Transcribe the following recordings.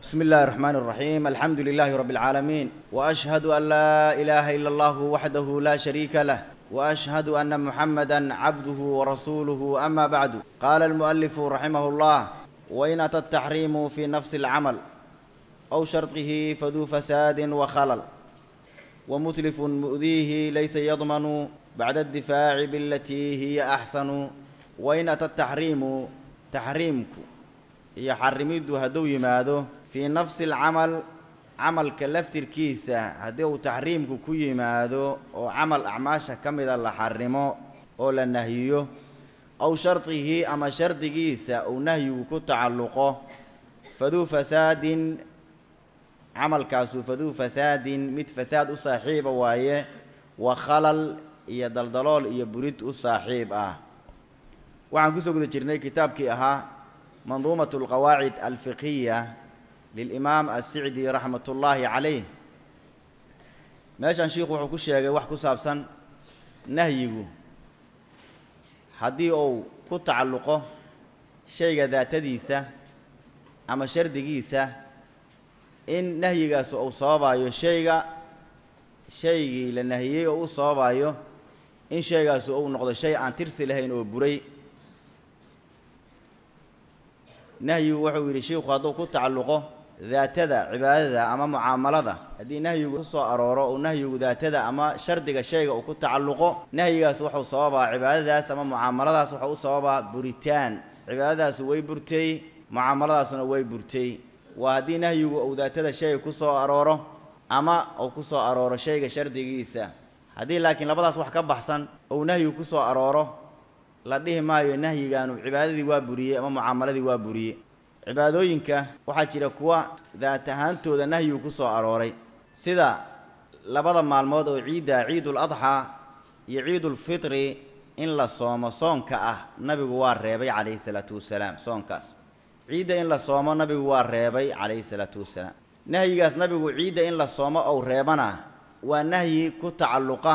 بسم الله الرحمن الرحيم الحمد لله رب العالمين واشهد ان لا اله الا الله وحده لا شريك له واشهد ان محمدا عبده ورسوله اما بعد قال المؤلف رحمه الله وان اتى التحريم في نفس العمل او شرطه فذو فساد وخلل ومتلف مؤذيه ليس يضمن بعد الدفاع بالتي هي احسن وان اتى التحريم تحريمك iyo xarimiddu hadduu yimaado fii nafsi alcamal camalka laftirkiisa haddii uu taxriimku ku yimaado oo camal acmaasha ka mida la xarimo oo la nahyiyo aw shardihi ama shardigiisa uu nahyigu ku tacalluqo faduu fasaadin camalkaasu faduu fasaadin mid fasaad u saaxiiba waaye wa khalal iyo daldalool iyo burid u saaxiib ah waxaan kusoo guda jirnay kitaabkii ahaa manduumat alqawaacid alfiqhiya lilimaam assicdi raxmat ullaahi calayh meeshan shiikhu wuxuu ku sheegay wax ku saabsan nahyigu haddii uu ku tacalluqo shayga daatadiisa ama shardigiisa in nahyigaas uu sababayo shayga shaygii la nahiyey oo u sababayo in shaygaasu uu noqdo shay aan tirsi lahayn oo buray nahyigu wuxuu yidhi shiikhu hadduu ku tacalluqo daatada cibaadada ama mucaamalada haddii nahyigu kusoo arooro uu nahyigu daatada ama shardiga shayga uu ku tacalluqo nahyigaas wuxuu sababaa cibaadadaas ama mucaamaladaas wuxuu u sababaa buritaan cibaadadaasu way burtay mucaamaladaasuna way burtay waa haddii nahyigu uu daatada shayga kusoo arooro ama uu kusoo arooro shayga shardigiisa haddii laakiin labadaas wax ka baxsan uu nahyigu kusoo arooro la dhihi maayo nahyigaanu cibaadadii waa buriyey ama mucaamaladii waa buriyey cibaadooyinka waxaa jira kuwa daat ahaantooda nahyigu ku soo arooray sida labada maalmood oo ciidda ciidul adxaa iyo ciidulfitri in la soomo soonka ah nabigu waa reebay calayhi salaatu wasalaam soonkaas ciidda in la soomo nabigu waa reebay calayhi salaatu wasalaam nahyigaas nabigu ciidda in la soomo ou reebana waa nahyi ku tacalluqa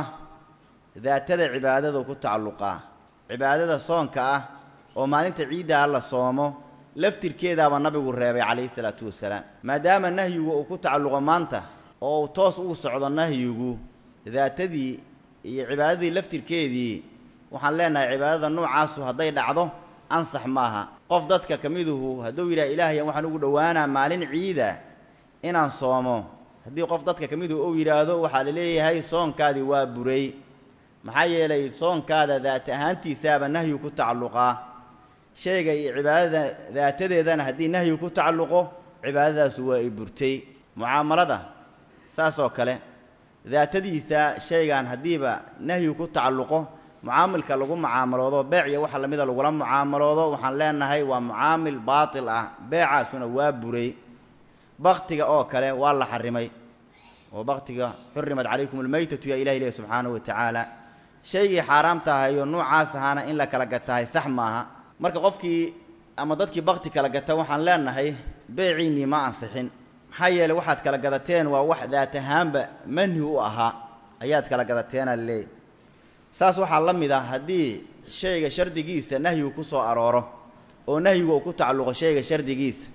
daatada cibaadadu ku tacalluqaa cibaadada soonka ah oo maalinta ciiddaa la soomo laftirkeedaaba nabigu reebay calayhi salaatu wasalaam maadaama nahyigu uu ku tacalluqo maanta oo uu toos uu socdo nahyigu daatadii iyo cibaadadii laftirkeedii waxaan leenahay cibaadada nuucaasu hadday dhacdo ansax maaha qof dadka ka miduhu hadduu yidhaha ilaahayan waxaan ugu dhowaanaa maalin ciida inaan soomo haddii qof dadka ka miduhu uu yidhaahdo waxaa la leeyahay soonkaadii waa buray maxaa yeelay soonkaada daata ahaantiisaaba nahyu ku tacalluqaa shayga iyo cibaadada daatadeedana haddii nahyu ku tacalluqo cibaadadaasu waa ay burtay mucaamalada saas oo kale daatadiisa shaygan haddiiba nahyu ku tacalluqo mucaamilka lagu mucaamaloodo beec iyo waxa lamida lagula mucaamaloodo waxaan leenahay waa mucaamil baatil ah beecaasuna waa buray baktiga oo kale waa la xarimay oo baktiga xurimat calaykum almaytatu yaa ilahi lehi subxaanahu wa tacaala shaygii xaaraamta ahayo nuucaas ahaana in la kala gatahay sax maaha marka qofkii ama dadkii bakti kala gata waxaan leenahay beeciinnii ma ansixin maxaa yeeley waxaad kala gadateen waa wax daat ahaanba manhi u ahaa ayaad kala gadateena laleeyahy saas waxaa la mid ah haddii shayga shardigiisa nahyigu ku soo arooro oo nahyigu uu ku tacalluqo shayga shardigiisa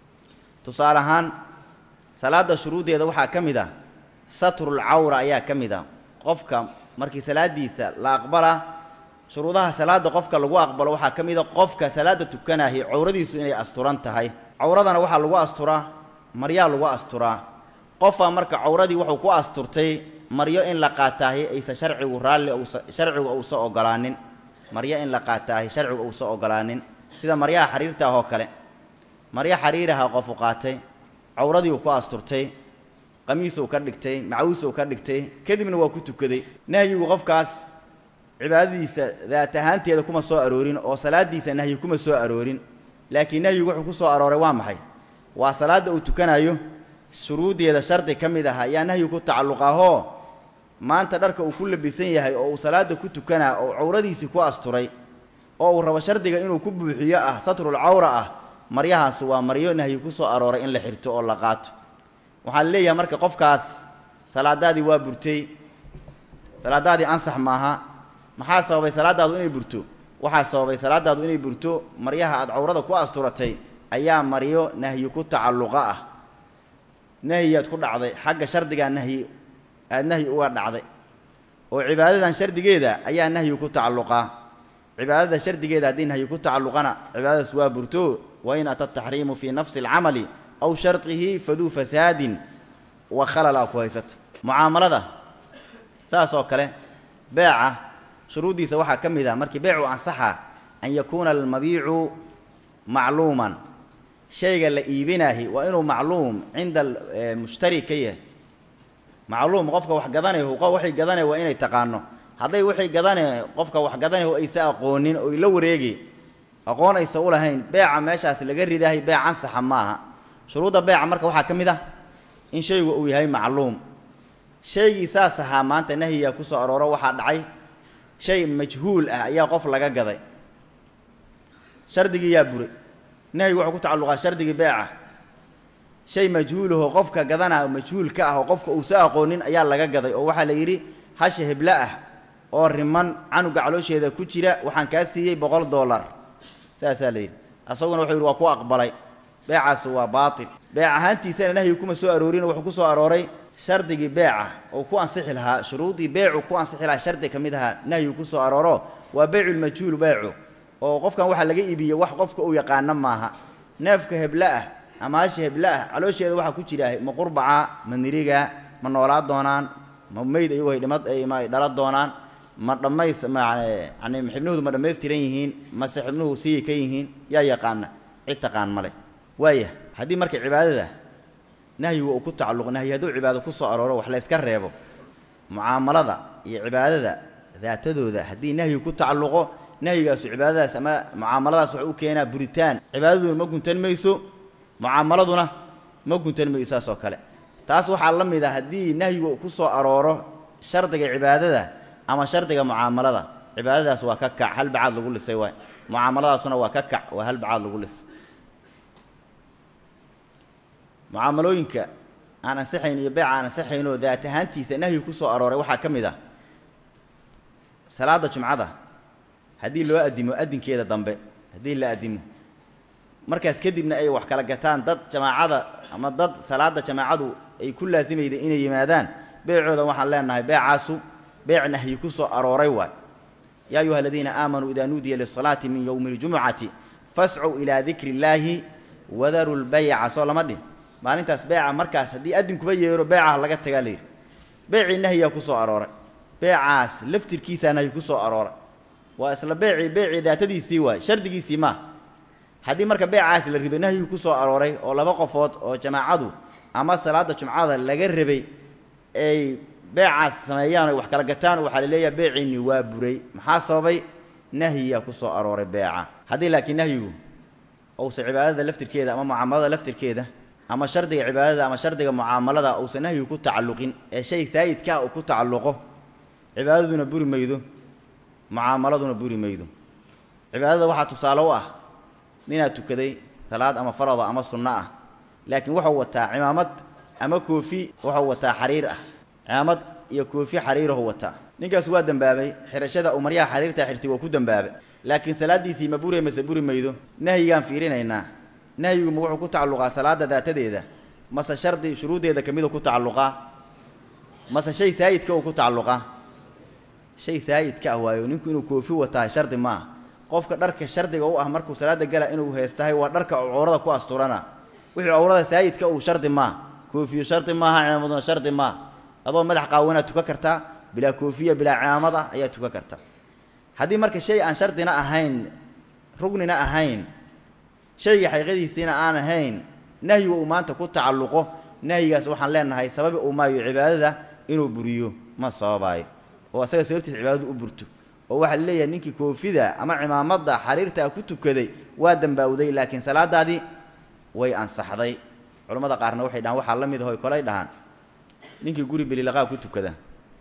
tusaale ahaan salaadda shuruuddeeda waxaa ka mid ah satrul cawra ayaa ka mid ah qofka markii salaaddiisa la aqbala shuruudaha salaadda qofka lagu aqbalo waxaa ka mid a qofka salaadda tukanahi cawradiisu inay asturan tahay cawradana waxaa lagu asturaa maryaa lagu asturaa qofaa marka cawradii wuxuu ku asturtay maryo in la qaataahi aysa sharcigu raalli usa sharcigu uusa ogolaanin maryo in la qaataahi sharcigu uusa ogolaanin sida maryaha xariirta ah oo kale maryo xariiraha qofu qaatay cawradii uu ku asturtay qamiisuu ka dhigtay macawisuu ka dhigtay kadibna waa ku tukaday nahyigu qofkaas cibaadadiisa daat ahaanteeda kuma soo aroorin oo salaaddiisa nahyi kuma soo aroorin laakiin nahyigu wuxuu ku soo arooray waa maxay waa salaadda uu tukanayo shuruuddeeda shardi ka mid ah ayaa nahyigu ku tacalluqahoo maanta dharka uu ku labisan yahay oo uu salaadda ku tukanaa oo cawradiisii ku asturay oo uu rabo shardiga inuu ku buuxiyo ah satrul cawra ah maryahaas waa maryo nahyi ku soo arooray in la xirto oo la qaato waxaa la leeyahay marka qofkaas salaadaadii waa burtay salaadaadii ansax maaha maxaa sababay salaadaadu inay burto waxaa sababay salaadaadu inay burto maryaha aad cawrada ku asturatay ayaa maryo nahyi ku tacalluqa ah nahyiyaad ku dhacday xagga shardigaa nahyi aada nahyi uga dhacday oo cibaadadan shardigeeda ayaa nahyi ku tacalluqaa cibaadada shardigeeda haddii nahyi ku tacalluqana cibaadadaas waa burto wa in ata taxriimu fii nafsi alcamali aw shardihi faduu fasaadin wa khalala ku haysata mucaamalada saas oo kale beeca shuruuddiisa waxaa ka mid ah markii beecu ansaxa an yakuuna almabiicu macluuman shayga la iibinaahi waa inuu macluum cinda mushtari ka yahay macluum qofka wax gadanayo waxay gadanaya waa inay taqaano hadday waxay gadane qofka wax gadanayo aysa aqoonin oy la wareegi aqoon aysa u lahayn beeca meeshaas laga ridaahay beec ansaxa maaha shuruudda beeca marka waxaa ka mid ah in shaygu uu yahay macluum shaygii saas ahaa maanta nahyiga ku soo arooro waxaa dhacay shay majhuul ah ayaa qof laga gaday shardigii yaa buray nahyigu wuxuu ku tacalluqaa shardigii beeca shay majhuulahoo qofka gadanaa majhuul ka ah oo qofka uusa aqoonin ayaa laga gaday oo waxaa la yidhi hasha heblo ah oo riman canuga caloosheeda ku jira waxaan kaa siiyey boqol dollar saasaa la yidhi asaguna wuxuu yidhi waa ku aqbalay beecaasu waa baatil beec ahaantiisana nahyi kuma soo aroorin wuxuu ku soo arooray shardigii beeca oo ku ansixi lahaa shuruudii beecu ku ansixi lahaa shardi ka mid ahaa nahyigu ku soo arooro waa beyculmajhuul beecu oo qofkan waxaa laga iibiye wax qofka uu yaqaano maaha neefka heblo ah ama hasha heblo ah caloosheeda waxaa ku jira ma qurbaca ma niriga ma noolaa doonaan ma meyd iyagoo dhimad ay dhala doonaan ma dhammays yani xibnuhoodu ma dhammaystiran yihiin mase xibnuhu siyi ka yihiin yaa yaqaana cid taqaan male waaya haddii marka cibaadada nahyigu uu ku tacalluq nahyi hadduu cibaado ku soo arooro wax la yska reebo mucaamalada iyo cibaadada daatadooda haddii nahyigu ku tacalluqo nahyigaasu cibaadadaas ama mucaamaladaas waxay u keenaa buritaan cibaadaduna ma guntan mayso mucaamaladuna ma guntan mayso saas oo kale taas waxaa la mid a haddii nahyigu ku soo arooro shardiga cibaadada ama shardiga mucaamalada cibaadadaas waa ka kac hal bacaad lagu lisay waay mucaamaladaasuna waa ka kac waa hal bacaad lagu lisay mucaamalooyinka aan ansixayn iyo beeca aan ansixaynoo daat ahaantiisa nahyi ku soo arooray waxaa ka mid ah salaada jumcada haddii loo addimo addinkeeda dambe haddii la addimo markaas kadibna ay wax kala gataan dad jamaacada ama dad salaada jamaacadu ay ku laasimayda inay yimaadaan beecooda waxaan leenahay beecaasu beec nahyi ku soo arooray waay yaa ayuha aladiina aamanuu idaa nuudiya lisalaati min yowmi اljumucati fascuu ilaa dikri illaahi wadaru lbayca soo lama dhin maalintaas beeca markaas haddii addinkuba yeero beecaha laga tagaa layidhi beecii nahyiyaa ku soo arooray beecaas laftirkiisaa nahyi ku soo arooray waa isla beecii beecii daatadiisii waay shardigiisii maa haddii marka beecaas la rido nahyigu ku soo arooray oo laba qofood oo jamaacadu ama salaada jumcada laga rabay ay beecaas sameeyaan ay wax kala gataan waxaa la leeyahay beeciinni waa buray maxaa sababay nahyiyaa ku soo arooray beeca haddii laakiin nahyigu uusa cibaadada laftirkeeda ama mucaamalada laftirkeeda ama shardiga cibaadada ama shardiga mucaamalada uusan nahyigu ku tacalluqin ee shay saayidkaa uu ku tacalluqo cibaadaduna buri maydo mucaamaladuna buri maydo cibaadada waxaa tusaale u ah ninaad tukaday salaad ama farada ama sunno ah laakiin wuxuu wataa cimaamad ama koofi wuxuu wataa xariir ah cimaamad iyo koofi xariirahu wataa ninkaas waa dembaabay xirashada uu maryaha xariirtaa xirtay waa ku dembaabay laakiin salaaddiisii ma bure mase buri maydo nahyigaan fiirinaynaa nahyigu ma wuxuu ku tacalluqaa salaada daatadeeda mase shardi shuruuddeeda kamida ku tacalluqaa mase shay saayidka uu ku tacalluqaa shay saayidka ah waayo ninku inuu koofi wataa shardi maaha qofka dharka shardiga u ah markuu salaada gala inuu heestahay waa dharka cawrada ku asturana wixii cawrada saayidka uu shardi maaha koofiyo shardi maaha cimaamaduna shardi maaha adoo madax qaawanaad tukan kartaa bilaa koofiya bilaa cimaamad ah ayaad tukan kartaa haddii marka shay aan shardina ahayn rugnina ahayn shayga xaqiiqadiisiina aan ahayn nahyiga uu maanta ku tacalluqo nahyigaas waxaan leenahay sababi uu maayo cibaadada inuu buriyo ma sababaayo oo asaga sababtiis cibaadadu u burto oo waxaa la leeyahay ninkii koofida ama cimaamada xariirtaa ku tukaday waa dambaawday laakiin salaadaadii way ansaxday culamada qaarna waxay dhahaan waxaa la mid aho kolay dhahaan ninkii guri belilaqaa ku tukada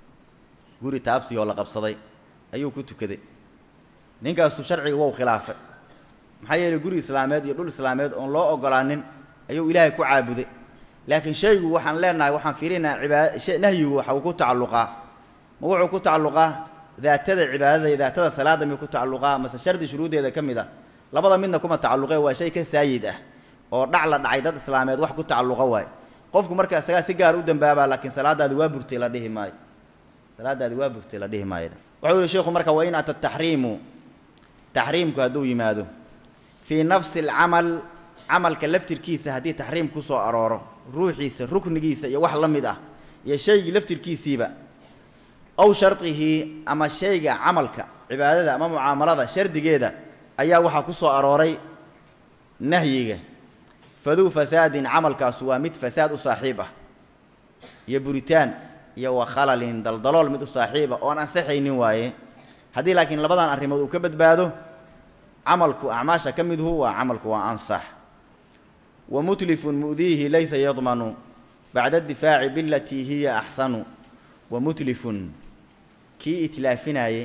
guri taabsi oo la qabsaday ayuu ku tukaday ninkaasu sharciga wou khilaafay maxaa yeelay guri islaameed iyo dhul islaameed oon loo ogolaanin ayuu ilaahay ku caabuday laakiin shaygu waxaan leenahay waxaan fiirinaa cibaada nahyigu waxa uu ku tacalluqaa ma wuxuu ku tacalluqaa daatada cibaadada iyo daatada salaada miyuu ku tacalluqaa mase shardi shuruuddeeda ka mid a labada midna kuma tacalluqee waa shay ka saayid ah oo dhac la dhacay dad islaameed wax ku tacalluqa waay qofku marka isagaa si gaar u dambaabaa laakiin salaadaadi waa burtay la dhihi maayo salaadaadi waa burtay la dhihi maayo wuxuu yihi sheikhu marka wa in ata taxriimu taxriimku hadduu yimaado fii nafsi alcamal camalka laftirkiisa haddii taxriim ku soo arooro ruuxiisa ruknigiisa iyo wax la mid ah iyo shaygii laftirkiisiiba aw shardihi ama shayga camalka cibaadada ama mucaamalada shardigeeda ayaa waxaa ku soo arooray nahyiga faduu fasaadin camalkaasu waa mid fasaad u saaxiib ah iyo buritaan iyo wa khalalin daldalool mid u saaxiiba oon ansaxaynin waaye haddii laakiin labadan arrimood uu ka badbaado camalku acmaasha ka midhu waa camalku waa ansax wa mutlifun mu'diihi laysa yadmanu bacda addifaaci bilatii hiya axsanu wa mutlifun kii itlaafinaaye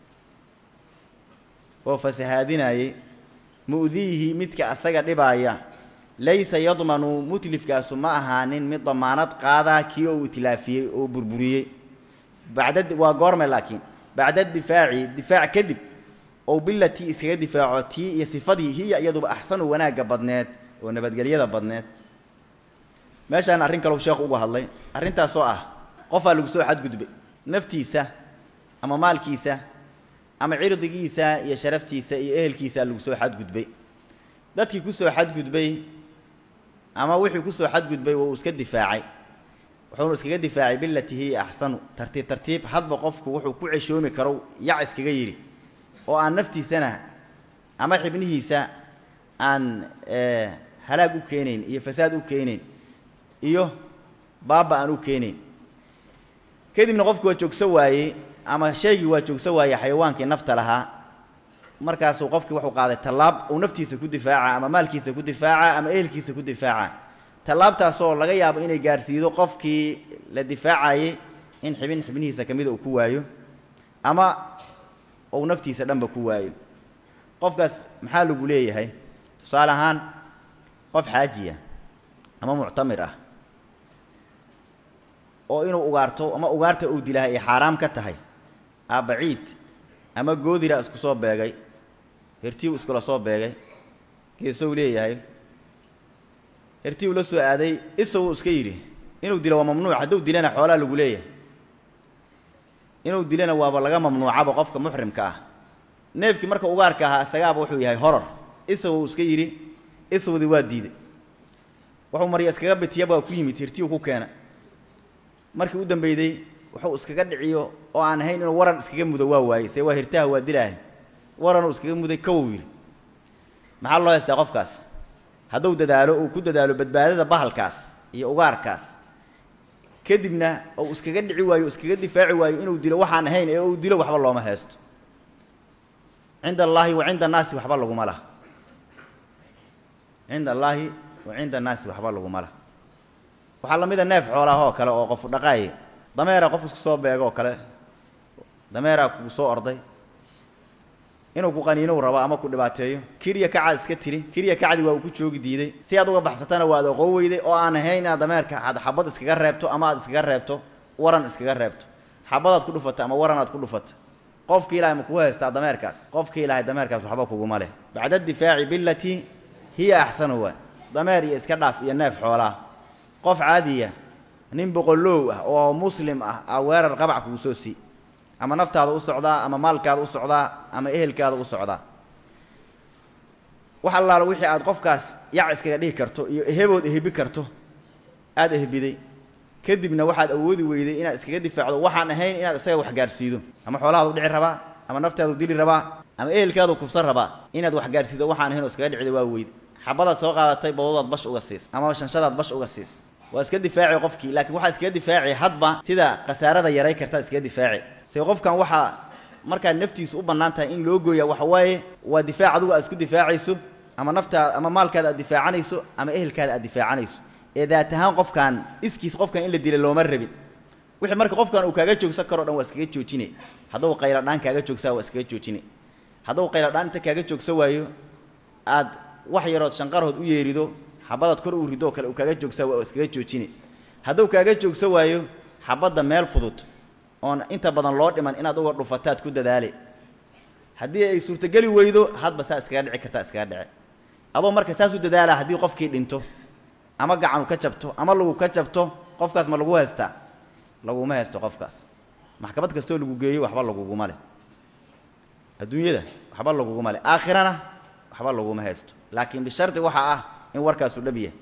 oo fasahaadinaaye mu'diihi midka asaga dhibaaya laysa yadmanu mutlifkaasu ma ahaanin mid damaanad qaadaa kii ou itlaafiyey oo burburiyey bacda waa goorme laakiin bacda difaaci difaac kadib ou bilatii iskaga difaaco tii iyo sifadii hiya iyaduba axsanu wanaagga badneed oo nabadgelyada badneed meeshaan arrin kaleu sheekhu uga hadlay arrintaasoo ah qofaa lagu soo xadgudbay naftiisa ama maalkiisa ama cirdigiisa iyo sharaftiisa iyo ehelkiisa lagu soo xadgudbay dadkii kusoo xadgudbay ama wixii kusoo xadgudbay waa uu iska difaacay wuxuunu iskaga difaacay bilatii hiya axsanu tartiib tartiib hadba qofku wuxuu ku ceshoomi karo yac iskaga yidhi oo aan naftiisana ama xibnihiisa aan halaag u keenayn iyo fasaad u keenayn iyo baaba aan u keenayn kadibna qofki waa joogso waayey ama shaygii waa joogso waayey xayawaankii nafta lahaa markaasuu qofkii wuxuu qaaday tallaab uu naftiisa ku difaaca ama maalkiisa ku difaaca ama ehelkiisa ku difaaca tallaabtaasoo laga yaabo inay gaarsiido qofkii la difaacayey in xibin xibnihiisa ka mida uu ku waayo ama uu naftiisa dhanba ku waayo qofkaas maxaa lagu leeyahay tusaale ahaan qof xaajiya ama muctamir ah oo inuu ugaarto ama ugaarta uu dilaha ay xaaraam ka tahay aabbaciid ama goodira isku soo beegay hertiu iskula soo beegay geesow leeyahay hertiu la soo aaday isaguu iska yidhi inuu dilo waa mamnuuc hadduu dilana xoolaa lagu leeyahay inuu dilana waaba laga mamnuucaba qofka muxrimka ah neefkii marka ugaarka ahaa isagaaba wuxuu yahay horor isaguu iska yidhi isawdii waa diiday wuxuu marya iskaga bitiya baa ku yimid hertiu ku keena markii u dambeyday wuxuu iskaga dhiciyo oo aan ahayn inuu waran iskaga mudo waa waayey see waa hirtaha waa dilaahay waranuu iskaga muday kawow yidhi maxaa loo haystaa qofkaas hadduu dadaalo uu ku dadaalo badbaadada bahalkaas iyo ugaarkaas kadibna uu iskaga dhici waayo iskaga difaaci waayo inuu dilo waxaan ahayn ee uu dilo waxba looma haysto cinda allaahi wa cinda annaasi waxba laguma laha cinda allaahi wa cinda annaasi waxba laguma laha waxaa lamida neef xoolaah oo kale oo qofu dhaqaaye dameera qof isku soo beego oo kale dameeraa kugu soo orday inuu ku qaniinow rabo ama ku dhibaateeyo kirya kacaad iska tiri kirya kacdi waa uu ku joogi diiday si aad uga baxsatana waad oqoo weyday oo aan ahayn inaad dameerka aad xabad iskaga reebto ama aad iskaga reebto waran iskaga reebto xabadaad ku dhufata ama waran aad ku dhufata qofki ilahay ma kugu haystaa dameerkaas qofki ilahay dameerkaas waxba kuguma leh bacda difaaci bilatii hiya axsanu waa dameer iyo iska dhaaf iyo neef xoolaa qof caadiya nin boqoloow ah oo muslim ah a weerar qabac kugu soo sii ama naftaada u socdaa ama maalkaada u socdaa ama ehelkaada u socdaa wax allaala wixii aad qofkaas yac iskaga dhihi karto iyo ehebood ehebi karto aada ehbiday kadibna waxaad awoodi weyday inaad iskaga difaacdo waxaan ahayn inaad isaga wax gaarsiido ama xoolahaadu dhici rabaa ama naftaadu dili rabaa ama ehelkaadu kufsan rabaa inaad wax gaarsiido waxaan ahayn oo iskaga dhicida waa weyde xabadaad soo qaadatay bawdaad bash uga siis ama shanshadaad bash uga siis waa iska difaaci qofkii laakiin waxaa iskaga difaaci hadba sida khasaarada yaray kartaad iskaga difaaci se qofkan waxaa markaad naftiisu u bannaan tahay in loo gooya waxa waaye waa difaac adugu aad isku difaacayso ama naftaada ama maalkaada aad difaacanayso ama ehelkaada aad difaacanayso ee daat ahaan qofkan iskiis qofkan in la dila looma rabin wixii marka qofkan uu kaaga joogsan karo dhan waa iskaga joojine hadduu qayladhaan kaaga joogsaa waa iskaga joojine hadduu qayladhaan inta kaaga joogsa waayo aad wax yarood shanqarhood u yeerido xabadaad kor uu ridoo kale uu kaaga joogsaa waa iskaga joojine hadduu kaaga joogsa waayo xabadda meel fudud oon inta badan loo dhiman inaad uga dhufataad ku dadaale haddii ay suurtogeli weydo hadba saa iskaga dhici kartaa iskaga dhice adoo marka saas u dadaala haddii qofkii dhinto ama gacanu ka jabto ama lagu ka jabto qofkaas ma lagu haystaa laguma haysto qofkaas maxkamad kastoo lagu geeyo waxba laguguma leh adduunyada waxba laguguma leh aakhirana waxba laguma haysto laakiin bishardi waxaa ah in warkaasu dhab yahay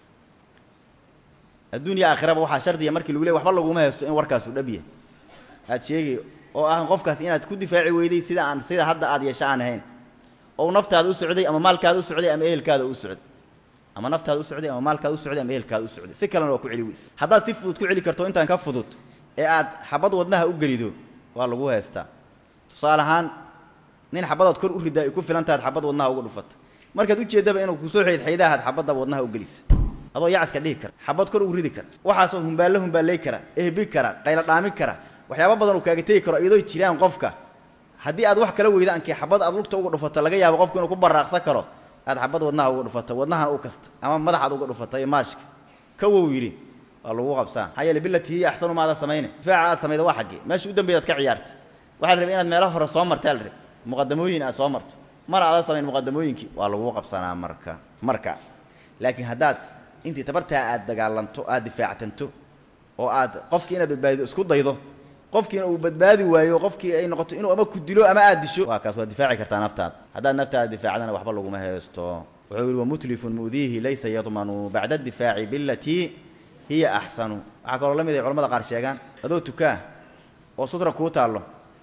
adduunya aakhiraba waxaa shardiya markii lagu ley waxba laguma haysto in warkaasu dhab yahay aad sheegay oo ah qofkaas inaad ku difaaci weyday sida aan sida hadda aad yeesho aan ahayn ou naftaada u socday ama maalkaada u socday ama ehelkaada u socday ama naftaada u socday ama maalkaada u socday ama ehelkaada u socday si kalena waa ku celi weyse haddaad si fudud ku celi karto intaan ka fudud ee aad xabad wadnaha u gelido waa lagu haystaa tusaale ahaan nin xabadaad kor u ridaa ay ku filan tahaad xabad wadnaha uga dhufata markaad ujeeddaba inuu kusoo xeydxaydahaad xabadaba wadnaha u gelisa adoo yacaska dhihi kara xabad kor u ridi kara waxaasoo humbaallo humbaallay kara ehbi kara qaylo dhaami kara waxyaaba badan uu kaaga tegi karo iyadoo jiraan qofka haddii aad wax kala weyda ankii xabad aad lugta uga dhufato laga yaabo qofku inuu ku baraaqsan karo aad xabad wadnaha uga dhufato wadnahan u kasta ama madaxaad uga dhufato iyo maashka kawow yidhi waa lagu qabsaa maxaa yeele bilati hiya axsanu maada samayne difaaca aad samayda waa xaggee meesha u dambeyd aad ka ciyaarta waxaa la rabay inaad meelo hore soo martaa la rabay muqadamooyin aad soo marto mar aada samayn muqadamooyinkii waa lagu qabsanaa marka markaas laakiin haddaad intii tabartaa aad dagaalanto aad difaactanto oo aad qofkii inaad badbaadido isku daydo qofkiina uu badbaadi waayo qofkii ay noqoto inuu ama ku dilo ama aad disho waa kaas waad difaaci kartaa naftaada haddaad naftaada difaacdana waxba laguma haysto wuxuu yihi wamutlifun mu'diihi laysa yadmanu bacda addifaaci bilatii hiya axsanu waxaa kaloo la mid ay culamada qaar sheegaan adoo tukaa oo sutra kuu taallo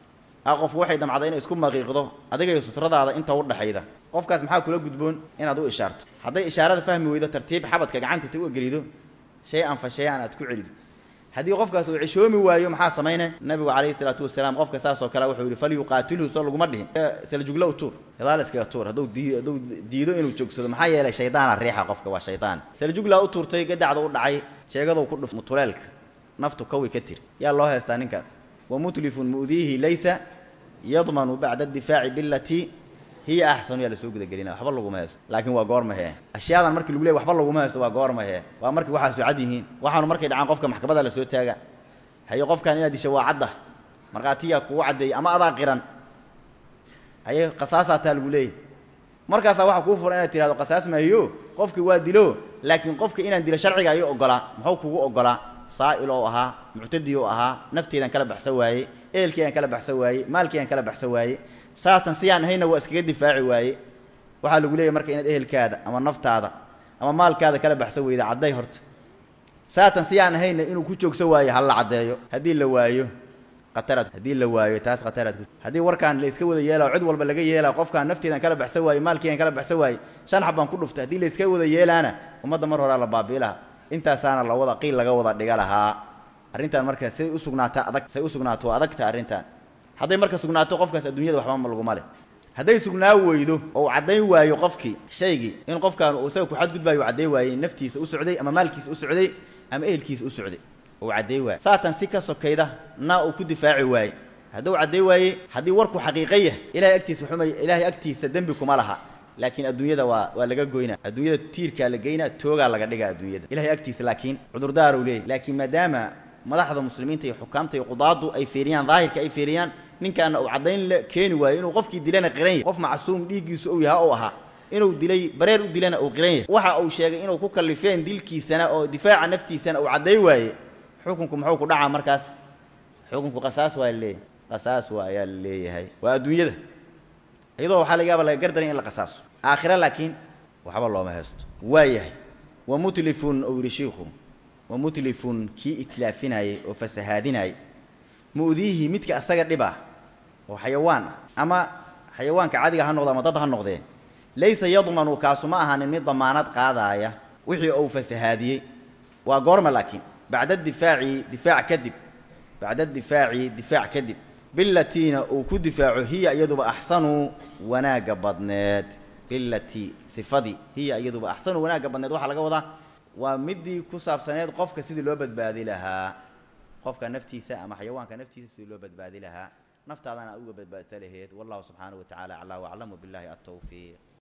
a qof waxay damcday inay isku maqiiqdo adiga iyo sutradaada inta u dhaxayda qofkaas maxaa kula gudboon inaad u ishaarto hadday ishaarada fahmi weydo tartiib xabadka gacanta ta u gelido shay an fa shay an aad ku celido haddii qofkaas uu cishoomi waayo maxaa samayne nabigu calayhi salaatu wasalaam qofka saasoo kale wuxuu yihi falyuqaatilhu soo laguma dhihin saljugla u tuur gadaal iskaga tuur hadduu dii hadduu diido inuu joogsado maxaa yeelay shaydaana riixa qofka waa shaydaan saljugla u tuurtay gadacda u dhacay sheegaduu ku dhuf mutuleelka naftu kawi ka tiri yaa loo haystaa ninkaas wamutlifun mu'diihi laysa yadmanu bacda addifaaci bilatii hiya axsanu yaa lasoo gudagelina waxba laguma haysto laakiin waa goormahe ashyaadan markii lagu leey waxba laguma haysto waa goormahe waa markii waxaasu cad yihiin waxaanu markay dhacaan qofka maxkamada lasoo taaga haye qofkan inaad disha waa cadda markhaatiyaa kugu caddeeyey ama adaa qiran haye qasaasataa lagu leeyahy markaasaa waxaa kuu furan inaad tirahdo qasaas maahiyo qofki waa dilo laakiin qofka inaan dilo sharciga ayuu ogolaa muxuu kugu ogolaa saa'il oo ahaa muctadi oo ahaa nafteedaan kala baxsan waayey ehelkeedaan kala baxsan waayey maalkeedaan kala baxsan waayey saatan siyaan ahayna waa iskaga difaaci waaye waxaa lagu leeyahy marka inaad ehelkaada ama naftaada ama maalkaada kala baxsan weyda cadday horta saatan siyaan ahayna inuu ku joogsan waayo ha la caddeeyo haddii la waayo khataraad haddii la waayo taas khataraad ku haddii warkaan la iska wada yeelao cid walba laga yeelaa qofkaan nafteedaan kala baxsan waaye maalkeedaan kala baxsan waaye shan xab baan ku dhuftay haddii la iska wada yeelaana ummadda mar horaa la baabi'i lahaa intaasaana la wada qiil laga wada dhiga lahaa arrintan marka say usugnaata adag say usugnaato adagta arrintan hadday marka sugnaato qofkaas adduunyada waxba ma laguma leh hadday sugnaa weydo oo caddayn waayo qofkii shaygii in qofkaan uu isaga ku xadgudbaayo u cadday waayey naftiisa u socday ama maalkiisa u socday ama ehelkiisa u socday uu cadday waaye saatan si ka sokayda na uu ku difaaci waaye hadduu cadday waaye haddii warku xaqiiqa yah ilahay agtiisa xumay ilaahay agtiisa dembi kuma laha laakiin adduunyada waa waa laga goynaa adduunyada tiirkaa la geynaa toogaa laga dhigaa adduunyada ilahay agtiisa laakiin cudurdaar uu leeyahy laakiin maadaama madaxda muslimiinta iyo xukaamta iyo qudaadu ay fiiriyaan daahirka ay fiiriyaan ninkaana uu caddayn la keeni waayo inuu qofkii dilana qiran yahy qof macsuum dhiiggiisu ou yaha ou ahaa inuu dilay bareer u dilana uu qiran yahay waxa uu sheegay inuu ku kallifeen dilkiisana oo difaaca naftiisana uu cadday waaye xukunku muxuu ku dhacaa markaas xukunku qasaas waa laleeyahay qasaas waa ayaa la leeyahay waa adduunyada iyadoo waxaa laga yaaba laga gardaray in la qasaaso aakhira laakiin waxba looma haysto waa yahay wa mutlifun ou yihi shiikhu wa mutlifun kii itlaafinayey oo fasahaadinayay mu'diihi midka asaga dhib ah oo xayawaan ah ama xayawaanka cadiga ha noqdo ama dad ha noqdee laysa yadmanu kaasu ma ahaanin mid damaanad qaadaaya wixii uu fasahaadiyey waa goorma laakiin bacda difaaci difaac kadib bacda difaaci difaac kadib bilatiina uu ku difaaco hiya iyaduba axsanu wanaagga badneed bilati sifadii hiya iyaduba axsanu wanaagga badneed waxaa laga wadaa waa midii ku saabsaneed qofka sidii loo badbaadi lahaa qofka naftiisa ama xayawaanka naftiisa sidii loo badbaadi lahaa naftaadana aad uga badbaadsa laheed wallahu subxaanahu wa tacala aclaa waclamu billahi altawfiiq